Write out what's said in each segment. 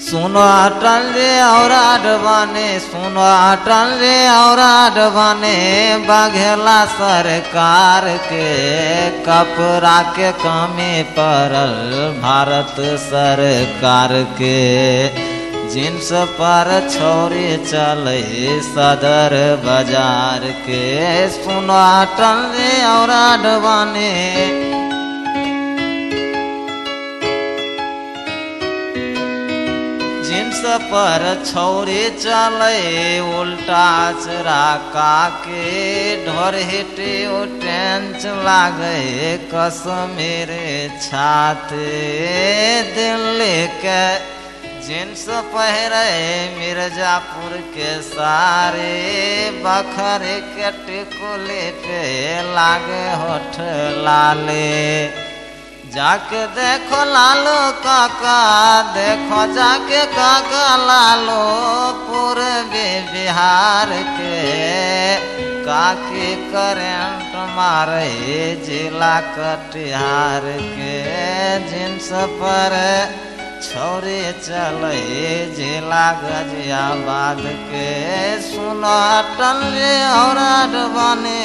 सुनो अटल रे और बने सुनो अटल रे और बने बघेला सरकार के कपड़ा के कमी पड़ल भारत सरकार के जिन्स पर छोरी चले सदर बाजार के सुनो अटल रे और बने जिन्स पर छौरी चले उल्टा चराका के ढोर हिटे ओ टेंच लागे कश्मीर छाते दिल्ली के जींस पहरे मिर्जापुर के सारे बखर के टिकुले पे लागे होठ लाले जाके देखो लालो काका देखो जाके काका लालो पूर्वी बिहार के काकी करेंट मारे जिला कटिहार के जिन्स पर छोरे चले जिला गजियाबाद के सुनो अटल रे और बने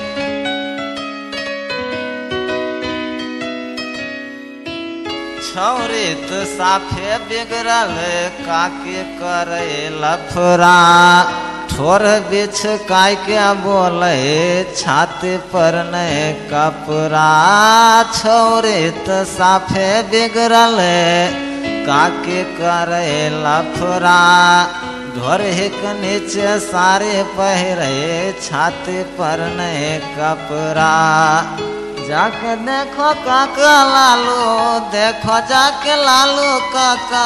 छौरी तो साफे बिगड़ल काके करे लफरा ठोर बिछ काय के बोले छाती पर ने कपड़ा छौरी तो साफे बिगड़ल काके करे लफरा घर हिक नीचे सारे पहरे छाती पर ने कपड़ा जाके देखो काका लालू देखो जाके लालू काका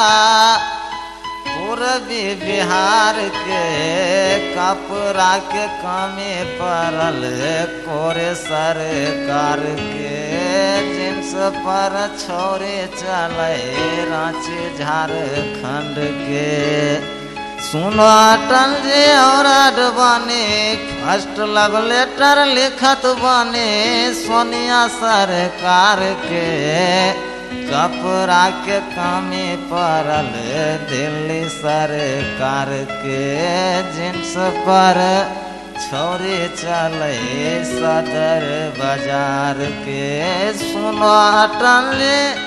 पूर्वी बिहार के कपड़ा के कमी पड़ल कोरे सरकार के जिन्स पर छोरे चले रांची झारखंड के सुनो अटल जी और बने फर्स्ट लव लेटर लिखत बने सोनिया सरकार के कपड़ा के कमी पड़ल दिल्ली सरकार के जिन्स पर छोरी चले सदर बाजार के सुनो अटल